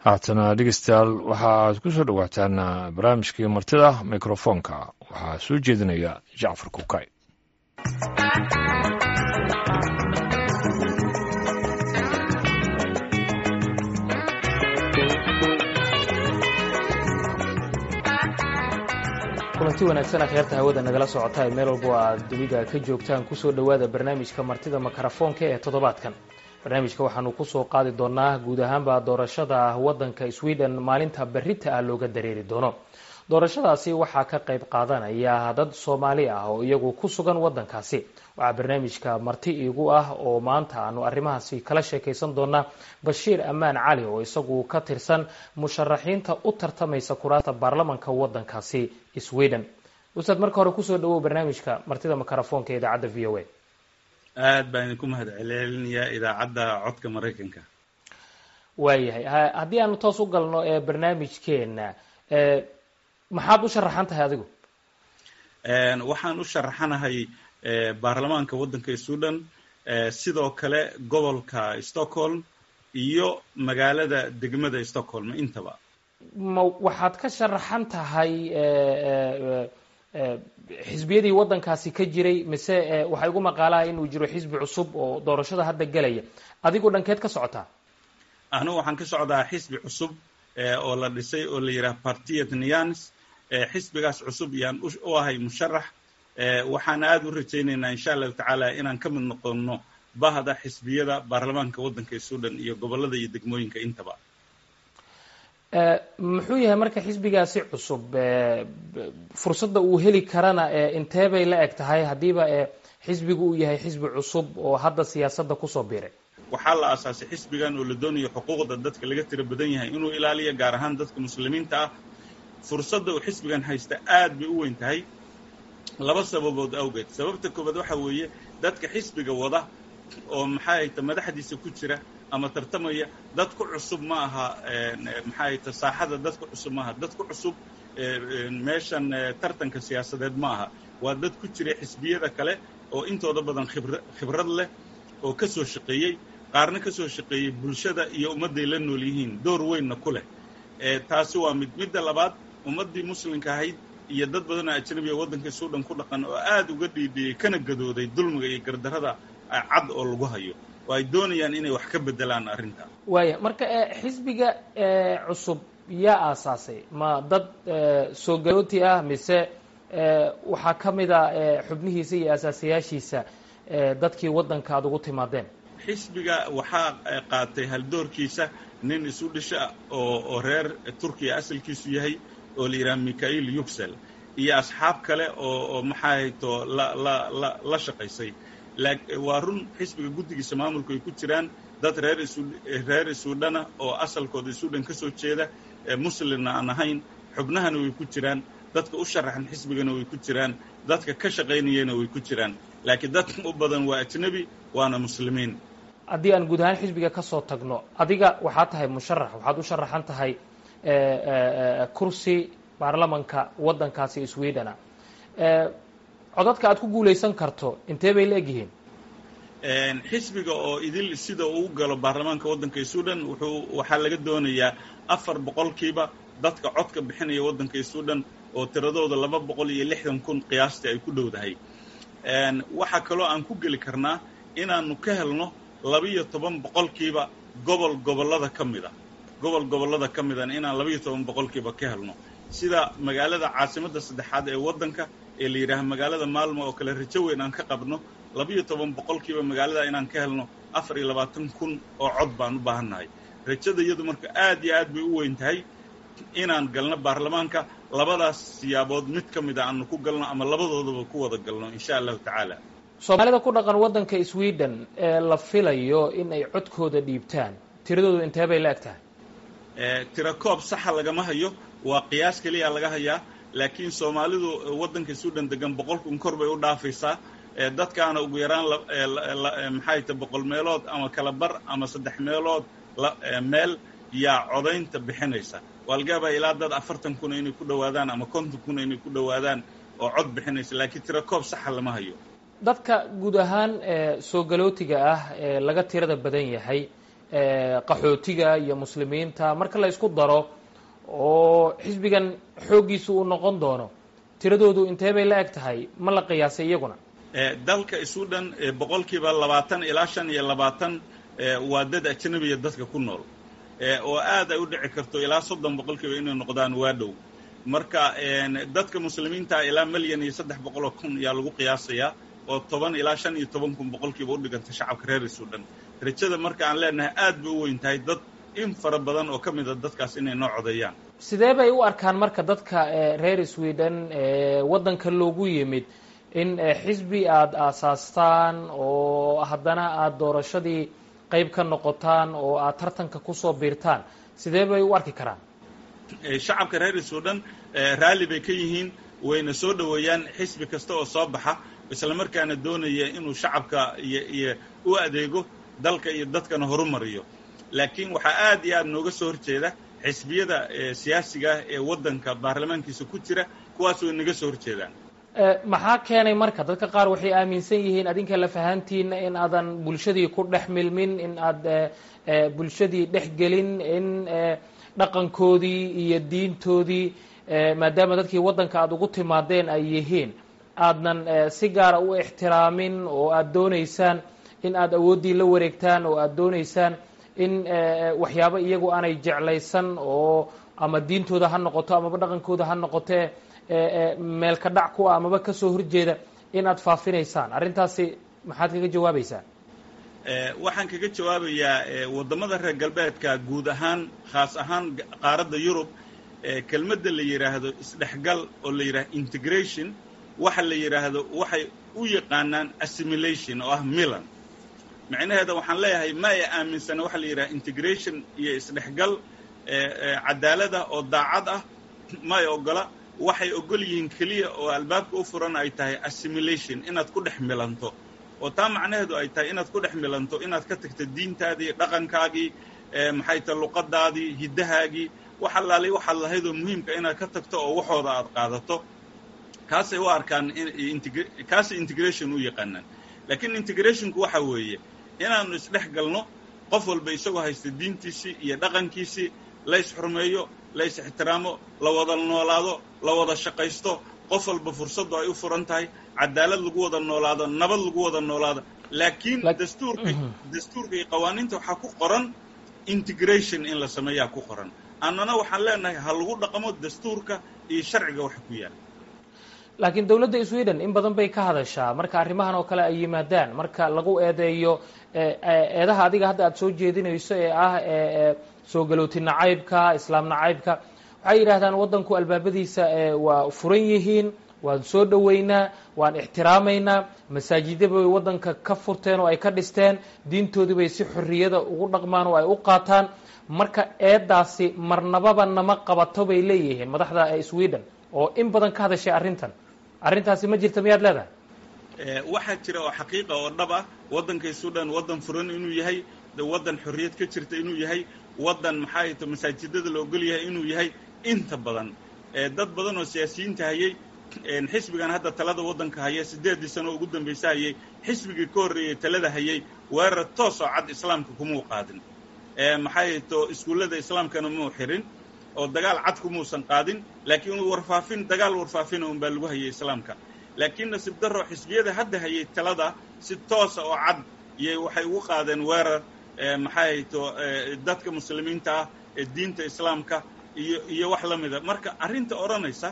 haatana dhegeystayaal waxa aad ku soo dhowaataan barnaamijkii martida mikrofoonka waxaa soo jeedinaya jacfar kukay kulanti wanaagsan akhyaarta hawada nagala socota ee meel walbo aad dunida ka joogtaan kusoo dhowaada barnaamijka martida mikrofoonka ee toddobaadkan barnaamijka waxaanu kusoo qaadi doonaa guud ahaanba doorashada wadanka sweden maalinta berita ah looga dareeri doono doorashadaasi waxaa ka qayb qaadanaya dad soomaali ah oo iyagu ku sugan wadankaasi waxaa barnaamijka marti iigu ah oo maanta aanu arrimahaasi kala sheekaysan doonaa bashiir amaan cali oo isagu ka tirsan musharaxiinta u tartamaysa kuraasta baarlamanka wadankaasi sweden ustaad marka hore kusoo dhawow barnaamijka martida mikrofoonka idaacadda v o a aad baan idinku mahad celcelinayaa idaacadda codka maraykanka waayahay haddii aanu toos u galno ee barnaamijkeena maxaad u sharaxan tahay adigu waxaan u sharaxanahay baarlamaanka waddanka sudan sidoo kale gobolka stockholm iyo magaalada degmada stockholm intaba ma waxaad ka sharaxan tahay xisbiyadii waddankaasi ka jiray mise waxaa igu maqaalaha inuu jiro xisbi cusub oo doorashada hadda gelaya adigoo dhankeed ka socotaa anigu waxaan ka socdaa xisbi cusub oo la dhisay oo la yidhaha partiet nians xisbigaas cusub yaan u ahay musharax waxaan aada u rajaynaynaa insha allahu tacaala inaan ka mid noqono bahda xisbiyada baarlamaanka waddanka sudan iyo gobolada iyo degmooyinka intaba muxuu yahay marka xisbigaasi cusub fursadda uu heli karana intee bay la eg tahay haddiiba xisbigu uu yahay xisbi cusub oo hadda siyaasadda kusoo biiray waxaa la aasaasay xisbigan oo la doonayo xuquuqda dadka laga tiro badan yahay inuu ilaaliyo gaar ahaan dadka muslimiinta ah fursadda uu xisbigan haysta aad bay u weyn tahay laba sababood awgeed sababta koobaad waxa weeye dadka xisbiga wada oo maxaa hayta madaxdiisa ku jira ama tartamaya dad ku cusub ma aha maxaa hayta saaxada dad ku cusub ma aha dad ku cusub meeshan tartanka siyaasadeed ma aha waa dad ku jira xisbiyada kale oo intooda badan khibra khibrad leh oo ka soo shaqeeyey qaarna ka soo shaqeeyey bulshada iyo ummadday la nool yihiin door weynna ku leh taasi waa mid midda labaad ummaddii muslimka ahayd iyo dad badan oo ajnabiga waddanka suudhan ku dhaqan oo aad uga dhiidhiyey kana gadooday dulmiga iyo gardarrada cad oo lagu hayo oo ay doonayaan inay wax ka bedelaan arrinta waaya marka xisbiga cusub yaa aasaasay ma dad soo garooti ah mise waxaa ka mid a xubnihiisa iyo asaasayaashiisa dadkii waddanka aad ugu timaadeen xisbiga waxaa qaatay haldoorkiisa nin isu dhisha oo oo reer turkiya asalkiisu yahay oo la yidhaha mikhail yuxel iyo asxaab kale oo oo maxaa hayto la la la la shaqaysay waa run xisbiga guddigiisa maamulku ay ku jiraan dad reer isu reer isuudhana oo asalkooda isuudhan ka soo jeeda muslimna aan ahayn xubnahana way ku jiraan dadka u sharaxan xisbigana way ku jiraan dadka ka shaqaynayana way ku jiraan laakiin dadka u badan waa ajnebi waana muslimiin haddii aan guud ahaan xisbiga ka soo tagno adiga waxaad tahay musharax waxaad u sharaxan tahay kursi baarlamanka waddankaasi swedena codadka aad ku guulaysan karto intee bay la egyihiin xisbiga oo idil sida uu galo baarlamaanka waddanka sudan wuxuu waxaa laga doonayaa afar boqolkiiba dadka codka bixinaya waddanka sudan oo tiradooda laba boqol iyo lixdan kun qiyaastii ay ku dhowdahay waxaa kaloo aan ku geli karnaa inaanu ka helno labiyo toban boqolkiiba gobol gobollada ka mida gobol gobollada ka midana inaan labiyo toban boqolkiiba ka helno sida magaalada caasimadda saddexaad ee waddanka ee la yidhaaha magaalada maalmo oo kale rajo weyn aan ka qabno labiyo toban boqolkiiba magaalada inaan ka helno afar iyo labaatan kun oo cod baan u baahannahay rajada iyadu marka aad iyo aad bay u weyn tahay inaan galno baarlamaanka labadaas siyaabood mid ka mid a aanu ku galno ama labadoodaba ku wada galno insha allahu tacaala soomaalida ku dhaqan waddanka sweden ee la filayo in ay codkooda dhiibtaan tiradoodu intee bay la eg tahay tira koob saxa lagama hayo waa qiyaas keliya laga hayaa laakiin soomaalidu waddanka sudan degan boqol kun kor bay u dhaafaysaa dadkaana ugu yaraan maxay ta boqol meelood ama kala bar ama saddex meelood meel yaa codaynta bixinaysa waa laga yaabaa ilaa dad afartan kun inay ku dhowaadaan ama konton kun inay ku dhowaadaan oo cod bixinaysa laakiin tira koob saxa lama hayo dadka guud ahaan soo galootiga ah ee laga tirada badan yahay qaxootiga iyo muslimiinta marka la isku daro oo xisbigan xooggiisu uu noqon doono tiradoodu intee bay la eg tahay ma la qiyaasay iyaguna dalka isu dhan boqolkiiba labaatan ilaa shan iyo labaatan waa dad ajnabiya dadka ku nool oo aad ay u dhici karto ilaa soddon boqolkiiba inay noqdaan waa dhow marka dadka muslimiinta ilaa milyan iyo saddex boqoloo kun ayaa lagu qiyaasayaa oo toban ilaa shan iyo toban kun boqolkiiba u dhiganta shacabka reer isu dhan rajada marka aan leenahay aad bay u weyn tahay dad in fara badan oo ka mid a dadkaas inay noo codeeyaan sidee bay u arkaan marka dadka reer sweden waddanka loogu yimid in xisbi aada aasaastaan oo haddana aada doorashadii qayb ka noqotaan oo aada tartanka kusoo biirtaan sidee bay u arki karaan shacabka reer sudan raalli bay ka yihiin wayna soo dhoweeyaan xisbi kasta oo soo baxa isla markaana doonaya inuu shacabka iyo iyo u adeego dalka iyo dadkana horumariyo laakiin waxaa aad iyo aad nooga soo horjeeda xisbiyada siyaasiga ah ee waddanka baarlamaankiisa ku jira kuwaas way naga soo horjeedaan maxaa keenay marka dadka qaar waxay aaminsan yihiin adinka lafahantiina in aadan bulshadii ku dhex milmin in aad bulshadii dhex gelin in dhaqankoodii iyo diintoodii maadaama dadkii waddanka aada ugu timaadeen ay yihiin aadnan si gaara u ixtiraamin oo aada doonaysaan in aada awooddii la wareegtaan oo aada doonaysaan in waxyaabo iyagu aanay jeclaysan oo ama diintooda ha noqoto amaba dhaqankooda ha noqotee meelka dhac ku ah amaba kasoo horjeeda in aad faafinaysaan arrintaasi maxaad kaga jawaabaysaa waxaan kaga jawaabayaa waddamada reer galbeedka guud ahaan khaas ahaan qaaradda yurub kelmadda la yidhaahdo isdhexgal oo la yidhahdo integration waxa la yidhaahdo waxay u yaqaanaan assimilation oo ah milan micnaheeda waxaan leeyahay ma ay aaminsana waxa la yidhaha integration iyo isdhexgal cadaalada oo daacad ah ma ay ogola waxay ogol yihiin keliya oo albaabka u furan ay tahay assimilation inaad ku dhex milanto oo taa macnaheedu ay tahay inaad ku dhex milanto inaad ka tagto diintaadii dhaqankaagii maxay tahay luqadaadii hiddahaagii wax allaali waxaad lahaydoo muhiimka inaad ka tagto oo waxooda aad qaadato kaasay u arkaan kaasay integration u yaqaanaan laakiin integrationku waxa weeye inaannu isdhex galno qof walba isagoo haysta diintiisii iyo dhaqankiisii la ysxurmeeyo la ys ixtiraamo la wada noolaado la wada shaqaysto qof walba fursaddu ay u furan tahay cadaalad lagu wada noolaado nabad lagu wada noolaado laakiin dastuurka dastuurka iyo qawaaniinta waxaa ku qoran integration in la sameeyaa ku qoran annana waxaan leenahay ha lagu dhaqmo dastuurka iyo sharciga waxa ku yaala laakiin dowladda sweden in badan bay ka hadashaa marka arrimahan oo kale ay yimaadaan marka lagu eedeeyo eedaha adiga hadda aada soo jeedinayso ee ah soo galooti nacaybka islaam nacaybka waxay yidhahdaan waddanku albaabadiisa waa furan yihiin waan soo dhoweynaa waan ixtiraamaynaa masaajida bay waddanka ka furteen oo ay ka dhisteen diintoodii bay si xorriyada ugu dhaqmaan oo ay u qaataan marka eedaasi marnababa nama qabato bay leeyihiin madaxda sweden oo in badan ka hadashay arrintan arrintaasi ma jirta miyaad leedahay waxaa jira oo xaqiiqa oo dhab ah waddanka sudan waddan furan inuu yahay waddan xorriyad ka jirta inuu yahay waddan maxaa ta masaajidada la ogol yahay inuu yahay inta badan dad badan oo siyaasiyiinta hayay xisbigan hadda talada waddanka haya siddeeddii sano ugu dambaysa hayay xisbigii ka horreeyey talada hayay weerar toos oo cad islaamka kumuu qaadin maxay to iskuullada islaamkana muu xirin oo dagaal cad kumuusan qaadin laakiin warfaafin dagaal warfaafina un baa lagu hayay islaamka laakiin nasiib darro xisbiyada hadda hayay talada si toosa oo cad iyay waxay ugu qaadeen weerar maxay to dadka muslimiinta ah ee diinta islaamka iyo iyo wax la mida marka arrinta odhanaysa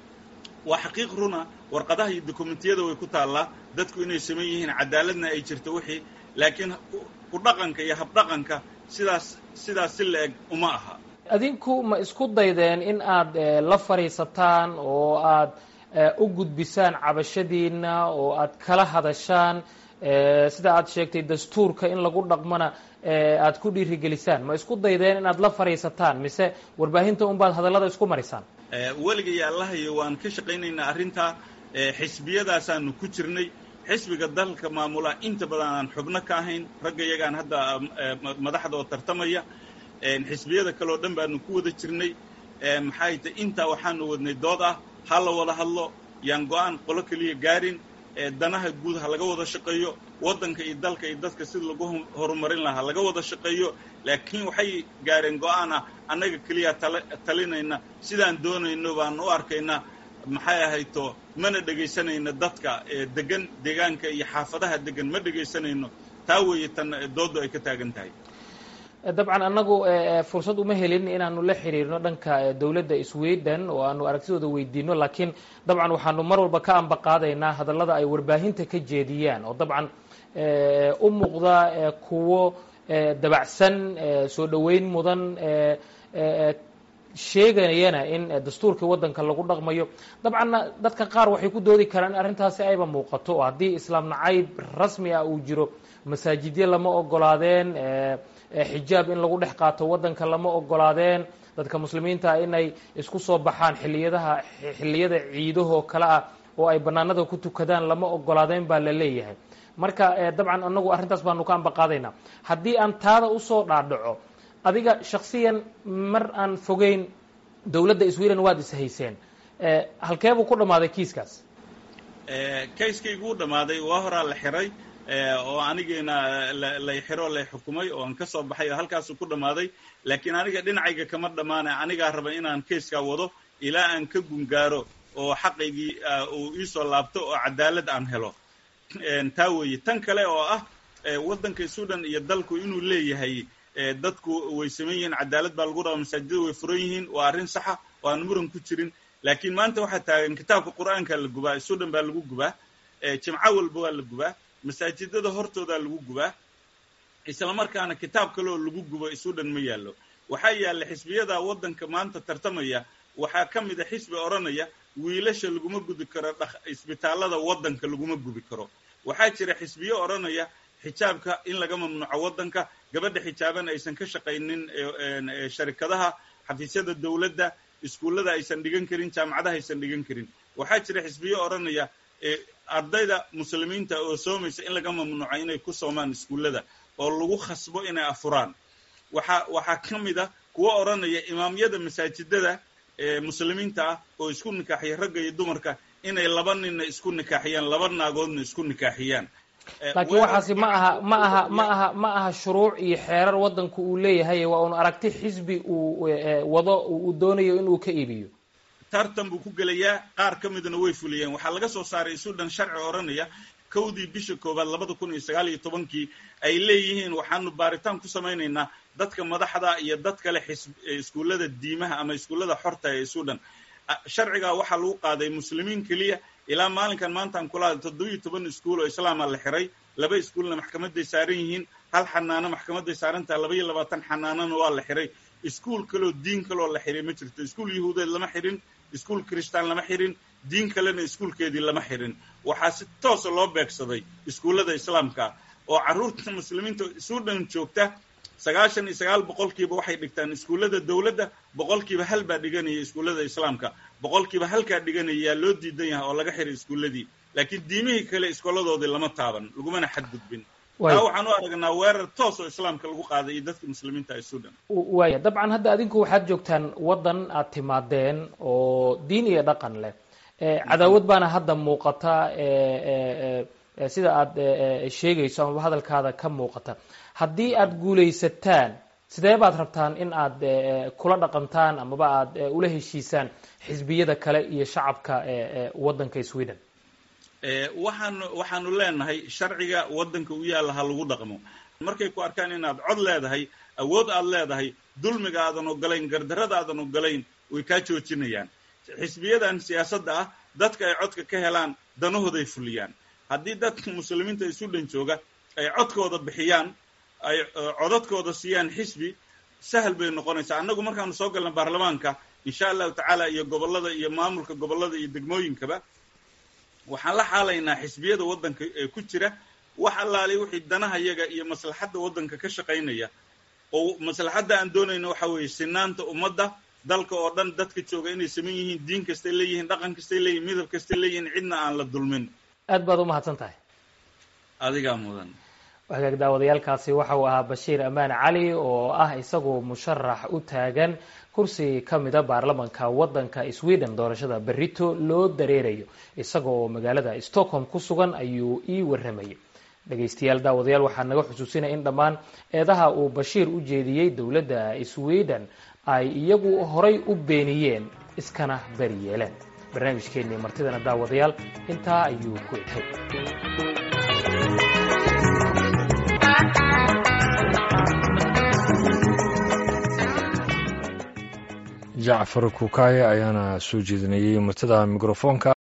waa xaqiiq runa warqadaha iyo dokumentiyada way ku taallaa dadku inay saman yihiin cadaaladna ay jirto wixii laakiin ku dhaqanka iyo habdhaqanka sidaas sidaas si la eg uma aha adinku ma isku daydeen in aad la fadhiisataan oo aad u gudbisaan cabashadiina oo aad kala hadashaan sida aad sheegtay dastuurka in lagu dhaqmona aad ku dhiirigelisaan ma isku daydeen inaad la fadhiisataan mise warbaahinta unbaad hadallada isku marisaan weligay allahayo waan ka shaqaynaynaa arrintaa xisbiyadaasaanu ku jirnay xisbiga dalka maamula inta badan aan xubno ka ahayn ragga yagaan hadda madaxda oo tartamaya xisbiyada kale oo dhan baanu ku wada jirnay maxay ta intaa waxaanu wadnay dood ah ha la wada hadlo yaan go-aan qolo keliya gaarin danaha guud ha laga wada shaqeeyo waddanka iyo dalka iyo dadka sida lagu horumarin lahaa laga wada shaqeeyo laakiin waxay gaareen go-aan ah annaga keliya talinayna sidaan doonayno baan u arkaynaa maxay ahayto mana dhegaysanayno dadka degan deegaanka iyo xaafadaha degan ma dhegaysanayno taa weeye tan dooddu ay ka taagan tahay dabcan annagu fursad uma helin inaanu la xiriirno dhanka dowladda sweden oo aanu aragtidooda weydiino laakiin dabcan waxaanu mar walba ka ambaqaadaynaa hadallada ay warbaahinta ka jeediyaan oo dabcan u muuqda kuwo dabacsan soo dhoweyn mudan sheegayana in dastuurkii waddanka lagu dhaqmayo dabcanna dadka qaar waxay ku doodi karaan in arrintaasi ayba muuqato oo haddii islaam nacayb rasmi ah uu jiro masaajidyo lama ogolaadeen xijaab in lagu dhex qaato waddanka lama ogolaadeen dadka muslimiinta inay isku soo baxaan xiliyadaha xilliyada ciidahoo kale ah oo ay bannaanada ku tukadaan lama ogolaadeen baa la leeyahay marka dabcan anagu arrintaas baanu ka ambaqaadaynaa haddii aan taada usoo dhaadhaco adiga shaksiyan mar aan fogeyn dowladda sweden waad ishayseen halkeebuu ku dhammaaday kiiskaas kayskaygu u dhammaaday waa horaa la xiray oo anigiina lay xiro lay xukumay oo aan ka soo baxay oo halkaasuu ku dhammaaday laakiin aniga dhinacayga kama dhammaana anigaa raba inaan kayskaa wado ilaa aan ka gungaaro oo xaqaygii uu iisoo laabto oo cadaalad aan helo taa weeye tan kale oo ah waddanka sudan iyo dalku inuu leeyahay dadku way saman yihiin cadaalad baa lagu rabaa masaajidada way furan yihiin waa arrin saxa oo aan muran ku jirin laakiin maanta waxaa taagan kitaabka qur'aanka la gubaa sudan baa lagu gubaa jimco walba waa la gubaa masaajidada hortoodaa lagu gubaa isla markaana kitaab kale oo lagu gubo sudan ma yaallo waxaa yaalla xisbiyada waddanka maanta tartamaya waxaa ka mid a xisbi odhanaya wiilasha laguma gudi karo isbitaallada waddanka laguma gubi karo waxaa jira xisbiyo odhanaya xijaabka in laga mamnuuco waddanka gabadha xijaaban aysan ka shaqaynin sharikadaha xafiisyada dowladda iskuullada aysan dhigan karin jaamacadaha aysan dhigan karin waxaa jira xisbiyo odhanaya ardayda muslimiinta oo soomaysa in laga mamnuuco inay ku soomaan iskuullada oo lagu khasbo inay afuraan waxaa waxaa ka mid a kuwa odhanaya imaamyada masaajidada muslimiinta ah oo isku nikaaxiya ragga iyo dumarka inay laba ninna isku nikaaxiyaan laba naagoodna isku nikaaxiyaan laakiin waxaasi ma aha ma aha ma aha ma aha shuruuc iyo xeerar waddanku uu leeyahay waa un aragti xisbi uu wado uu doonayo inuu ka iibiyo tartan buu ku gelayaa qaar ka midna way fuliyeen waxaa laga soo saaray sudan sharci odhanaya kowdii bisha koowaad labada kun iyo sagaal iyo tobankii ay leeyihiin waxaanu baaritaan ku samaynaynaa dadka madaxda iyo dad kale xis iskuullada diimaha ama iskuullada xorta ee sudan sharcigaa waxaa lagu qaaday muslimiin keliya ilaa maalinkan maantaan kula toddobiyo toban iskuul oo islaama la xiray laba iskuulna maxkamaday saaran yihiin hal xanaano maxkamaday saarantaha laba iyo labaatan xanaanona waa la xiray iskuul kaloo diin kaloo la xiray ma jirto iskuul yahuudeed lama xirin iskuul kristaan lama xirin diin kalena iskuulkeedii lama xirin waxaa si toosa loo beegsaday iskuullada islaamka oo carruurta muslimiinta sudan joogta sagaashan iyo sagaal boqolkiiba waxay dhigtaan iskuullada dowladda boqolkiiba hal baa dhiganaya iskuullada islaamka boqolkiiba halkaa dhiganaya yaa loo diidan yahay oo laga xiray iskuulladii laakiin diimihii kale iskooladoodii lama taaban lagumana xadgudbin taa waxaan u aragnaa weerar toos oo islaamka lagu qaaday iyo dadka muslimiinta ee sudan waaya dabcan hadda adinku waxaad joogtaan waddan aad timaadeen oo diin iyo dhaqan leh cadaawad baana hadda muuqata sida aad sheegayso amaba hadalkaada ka muuqata haddii aad guulaysataan sidee baad rabtaan in aad kula dhaqantaan amaba aad ula heshiisaan xisbiyada kale iyo shacabka waddanka sweden waxaanu waxaanu leenahay sharciga waddanka u yaalla ha lagu dhaqmo markay ku arkaan inaad cod leedahay awood aad leedahay dulmiga aadan ogolayn gardarrada aadan ogolayn way kaa joojinayaan xisbiyadan siyaasadda ah dadka ay codka ka helaan danahooday fuliyaan haddii dadka muslimiinta ee sudan jooga ay codkooda bixiyaan ay codadkooda siiyaan xisbi sahal bay noqonaysaa annagu markaanu soo galna baarlamaanka insha allahu tacaala iyo gobollada iyo maamulka gobollada iyo degmooyinkaba waxaan la xaalaynaa xisbiyada waddanka ee ku jira wax allaali wixii danaha yaga iyo maslaxadda waddanka ka shaqaynaya oo maslaxadda aan doonayna waxa weeye sinaanta ummadda dalka oo dhan dadka jooga inay saman yihiin diin kastay leeyihiin dhaqan kastay leeyihin midab kastay leeyihiin cidna aan la dulmin aad baad u mahadsan tahay adigaa mudan hagaag daawadayaalkaasi waxa uu ahaa bashiir amaan cali oo ah isagu musharax u taagan kursi ka mida baarlamanka waddanka sweden doorashada berito loo dareerayo isaga oo magaalada stockholm ku sugan ayuu ii waramayay dhegaystayaal daawadayaal waxaa naga xusuusinaya in dhammaan eedaha uu bashiir u jeediyey dowladda sweden ay iyagu horay u beeniyeen iskana bari yeeleen barnaamijkeennii martidana daawadayaal intaa ayuu ku eghay jacfar kukaye ayaana soo jeedinayey martida mikrofoonka